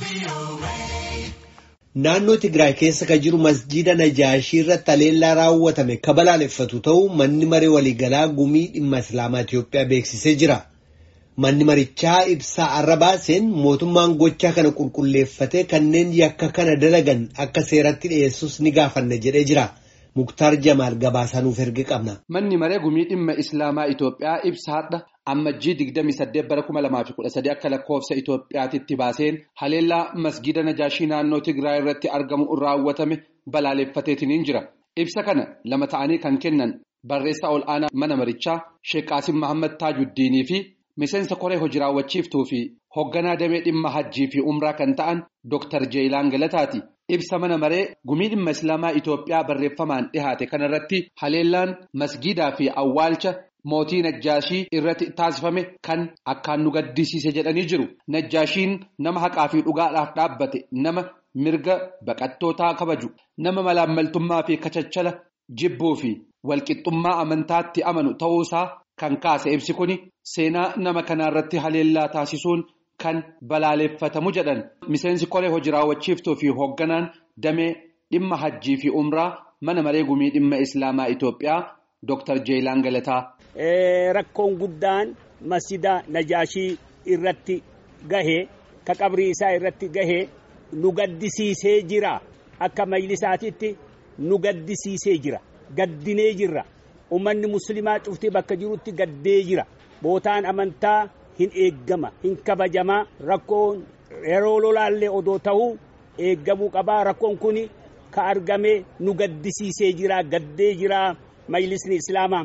Naannoo Tigraay keessa kan jiru masjiida Najaashii irratti haleellaa raawwatame kan balaaleffatu ta'uu manni maree waliigalaa gumii dhimma Islaamaa Itiyoophiyaa beeksisee jira. Manni marichaa ibsaa arra baaseen mootummaan gochaa kana qulqulleeffatee kanneen yakka kana dalagan akka seeratti dhiyeessus ni gaafanna jedhee jira. Muktaar Jamaal gabaasaa nuuf erge qabna. Manni maree gumii dhimma Islaamaa Itoophiyaa ibsaadha. Ammajjii 28 bara 2013 akka lakkoofsa Itoophiyaatitti baaseen haleellaa masgiida Najaashii naannoo Tigraay irratti argamu raawwatame balaaleffateetiin jira. Ibsa kana lama ta'anii kan kennan barreessaa ol aanaa mana marichaa Sheek Qaasim Mahammad Taajuddiinii fi miseensa koree hojii raawwachiiftuu fi hoogganaa damee dhimma hajjii fi umraa kan ta'an Dr. Jeelaan Galataati. Ibsa mana maree gumii dhimma Islaamaa Itoophiyaa barreeffamaan dhihaate kanarratti haleellaan masgiidaa fi awwaalcha mootii Najjaashii irratti taasifame kan akkaan nu gaddisiise jedhanii jiru. Najjaashiin nama haqaa fi dhugaadhaaf dhaabbate nama mirga baqattootaa kabaju nama malaammaltummaa fi kachachala jibbuu fi walqixxummaa amantaatti amanu ta'uusaa kan kaase ibsi kuni seenaa nama kanaarratti haleellaa taasisuun. Kan balaaleffatamu jedhan miseensi koree hojii raawwachiiftuu fi hoogganaan damee dhimma hajjii fi umraa mana maree gumii dhimma islaamaa Itoophiyaa Dr. Jeelaan Galataa. Rakkoon guddaan masjida Najaashii irratti gahee ka qabrii isaa irratti gahee nu gaddisiisee jira akka majlisaatitti nu gaddisiisee jira gaddinee jirra uummanni musliimaa cuftii bakka jirutti gaddee jira bootaan amantaa. hin eeggama hin kabajamaa rakkoon yeroo lolaallee odoo ta'uu eeggamuu qabaa rakkoon kun ka argame nu gaddisiisee jira gaddee jira majlisni islaamaa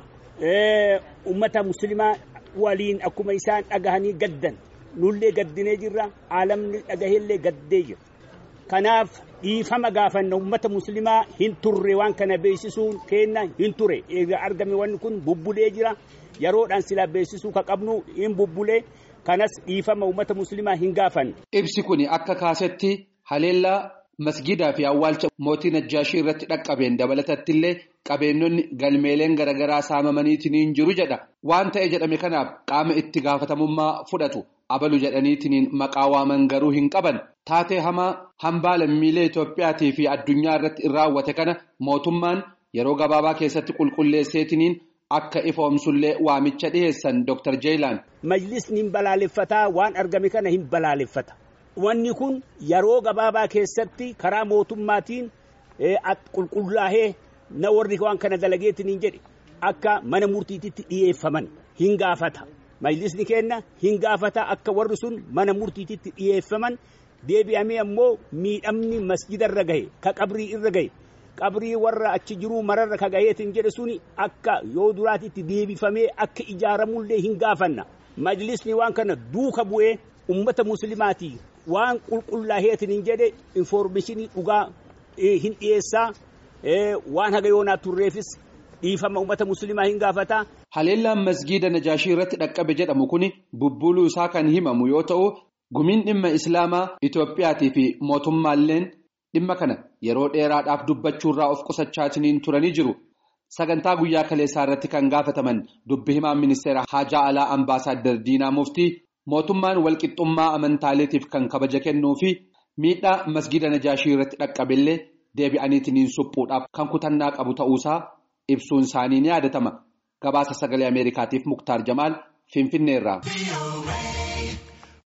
ummata muslimaa waliin akkuma isaan dhagahanii gaddan nullee gaddinee jirra aalamni dhagaheellee gaddee jira kanaaf dhiifama gaafanna ummata muslimaa hin turre waan kana beeksisuun kenna hin ture argame wanni kun bubbulee jira. yeroodhaan silaa beeksisuu ka qabnu hin bubbulee kanas dhiifama uummata muslimaa hin gaafanne. Ibsi kun akka kaasetti haleellaa masgiidaa fi awwaalcha mootii Najjaashii irratti dhaqqabeen dabalatatti illee qabeenyonni galmeeleen garaagaraa saamamaniitiin jiru jedha. Waan ta'e jedhame kanaaf qaama itti gaafatamummaa fudhatu abalu jedhaniitiin maqaa waaman garuu hin qaban. Taatee hamaa hambaa lammiilee Itoophiyaatii fi addunyaa irratti raawwate kana mootummaan yeroo gabaabaa keessatti qulqulleesseetiin. Akka ifoomsullee waamicha dhiyeessan Dr. Jeelaan. Majlisni hin balaaleffataa waan argame kana hin balaaleffata. Wanni kun yeroo gabaabaa keessatti karaa mootummaatiin qulqullaa'ee na warri waan kana dalageetiin hin jedhe akka mana murtiititti dhiyeeffaman hin gaafata. Majlisni kenna hin gaafata akka warri sun mana murtiititti dhiyeeffaman deebi'amee ammoo miidhamni masjidarra gahe ka qabrii irra gahe. qabrii warra achi jiruu mararra kagayeetiin jedhe suni akka yoo duraatitti deebifamee akka ijaaramullee hin gaafanna majlisni waan kana duuka bu'ee ummata muslimaatii waan qulqullaa'eetiin hin jedhe infoormeeshinii dhugaa hin dhiyeessaa waan haga yoonaa turreefis dhiifama ummata muslimaa hin gaafataa. Haleellaan masgiida Najaashii irratti dhaqqabe jedhamu kuni bubbuluu isaa kan himamu yoo ta'u gumiin dhimma islaamaa Itoophiyaatii fi mootummaalleen. Dhimma kana yeroo dheeraadhaaf dubbachuurraa of qusachaatiin turanii jiru. Sagantaa guyyaa kaleessaa irratti kan gaafataman dubbi himaan ministeera Haajaa Alaa Ambaasaadder Diinaa Muftii mootummaan walqixxummaa amantaaleetiif kan kabaja kennuu fi miidhaa masgiida Najaashii irratti dhaqqabillee deebi'aniitiin suphuudhaaf kan kutannaa qabu ta'uusaa ibsuun isaanii ni yaadatama. Gabaasa sagalee Ameerikaatiif Muktaar Jamaal Finfinneerraa.